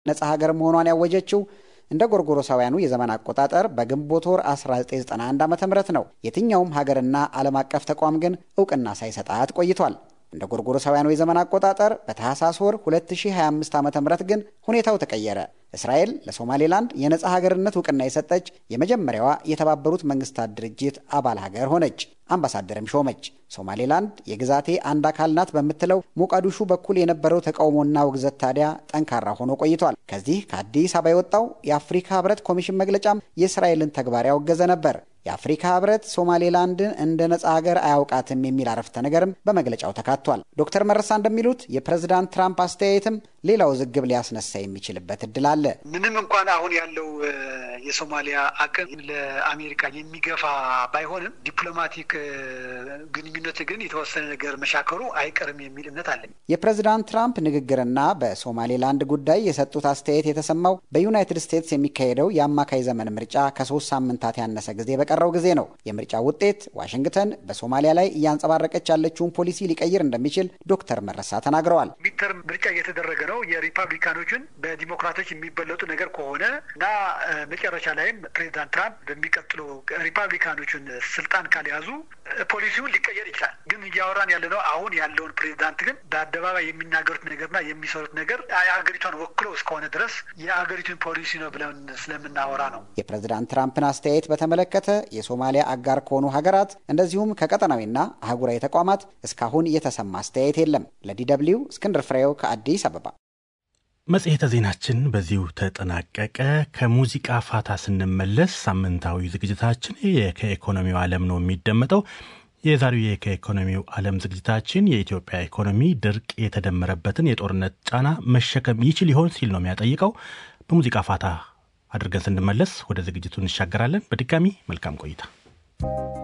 ነጻ ሀገር መሆኗን ያወጀችው እንደ ጎርጎሮሳውያኑ የዘመን አቆጣጠር በግንቦት ወር 1991 ዓ ም ነው። የትኛውም ሀገርና ዓለም አቀፍ ተቋም ግን እውቅና ሳይሰጣት ቆይቷል። እንደ ጎርጎሮሳውያኑ የዘመን አቆጣጠር በታህሳስ ወር 2025 ዓ ም ግን ሁኔታው ተቀየረ። እስራኤል ለሶማሌላንድ የነጻ ሀገርነት እውቅና የሰጠች የመጀመሪያዋ የተባበሩት መንግስታት ድርጅት አባል ሀገር ሆነች። አምባሳደርም ሾመች። ሶማሌላንድ የግዛቴ አንድ አካል ናት በምትለው ሞቃዲሹ በኩል የነበረው ተቃውሞና ውግዘት ታዲያ ጠንካራ ሆኖ ቆይቷል። ከዚህ ከአዲስ አበባ የወጣው የአፍሪካ ህብረት ኮሚሽን መግለጫም የእስራኤልን ተግባር ያወገዘ ነበር። የአፍሪካ ህብረት ሶማሌላንድን እንደ ነጻ ሀገር አያውቃትም የሚል አረፍተ ነገርም በመግለጫው ተካቷል። ዶክተር መረሳ እንደሚሉት የፕሬዝዳንት ትራምፕ አስተያየትም ሌላ ውዝግብ ሊያስነሳ የሚችልበት እድል አለ። ምንም እንኳን አሁን ያለው የሶማሊያ አቅም ለአሜሪካ የሚገፋ ባይሆንም ዲፕሎማቲክ ግንኙነት ግን የተወሰነ ነገር መሻከሩ አይቀርም የሚል እምነት አለኝ። የፕሬዝዳንት ትራምፕ ንግግርና በሶማሌላንድ ጉዳይ የሰጡት አስተያየት የተሰማው በዩናይትድ ስቴትስ የሚካሄደው የአማካይ ዘመን ምርጫ ከሶስት ሳምንታት ያነሰ ጊዜ በቀረው ጊዜ ነው። የምርጫ ውጤት ዋሽንግተን በሶማሊያ ላይ እያንጸባረቀች ያለችውን ፖሊሲ ሊቀይር እንደሚችል ዶክተር መረሳ ተናግረዋል። ሚድተርም ምርጫ እየተደረገ ነው። የሪፐብሊካኖችን በዲሞክራቶች የሚበለጡ ነገር ከሆነ እና መጨረሻ ላይም ፕሬዚዳንት ትራምፕ በሚቀጥለው ሪፐብሊካኖችን ስልጣን ካልያዙ ፖሊሲውን ሊቀየር ይችላል። ግን እያወራን ያለ ነው አሁን ያለውን ፕሬዚዳንት ግን በአደባባይ የሚናገሩት ነገርና የሚሰሩት ነገር የአገሪቷን ወክሎ እስከሆነ ድረስ የአገሪቱን ፖሊሲ ነው ብለን ስለምናወራ ነው። የፕሬዚዳንት ትራምፕን አስተያየት በተመለከተ የሶማሊያ አጋር ከሆኑ ሀገራት እንደዚሁም ከቀጠናዊና አህጉራዊ ተቋማት እስካሁን የተሰማ አስተያየት የለም። ለዲ ደብልዩ እስክንድር ፍሬው ከአዲስ አበባ። መጽሔተ ዜናችን በዚሁ ተጠናቀቀ። ከሙዚቃ ፋታ ስንመለስ ሳምንታዊ ዝግጅታችን ከኢኮኖሚው ዓለም ነው የሚደመጠው። የዛሬው ከኢኮኖሚው ዓለም ዝግጅታችን የኢትዮጵያ ኢኮኖሚ ድርቅ የተደመረበትን የጦርነት ጫና መሸከም ይችል ይሆን ሲል ነው የሚያጠይቀው። በሙዚቃ ፋታ አድርገን ስንመለስ ወደ ዝግጅቱ እንሻገራለን። በድጋሚ መልካም ቆይታ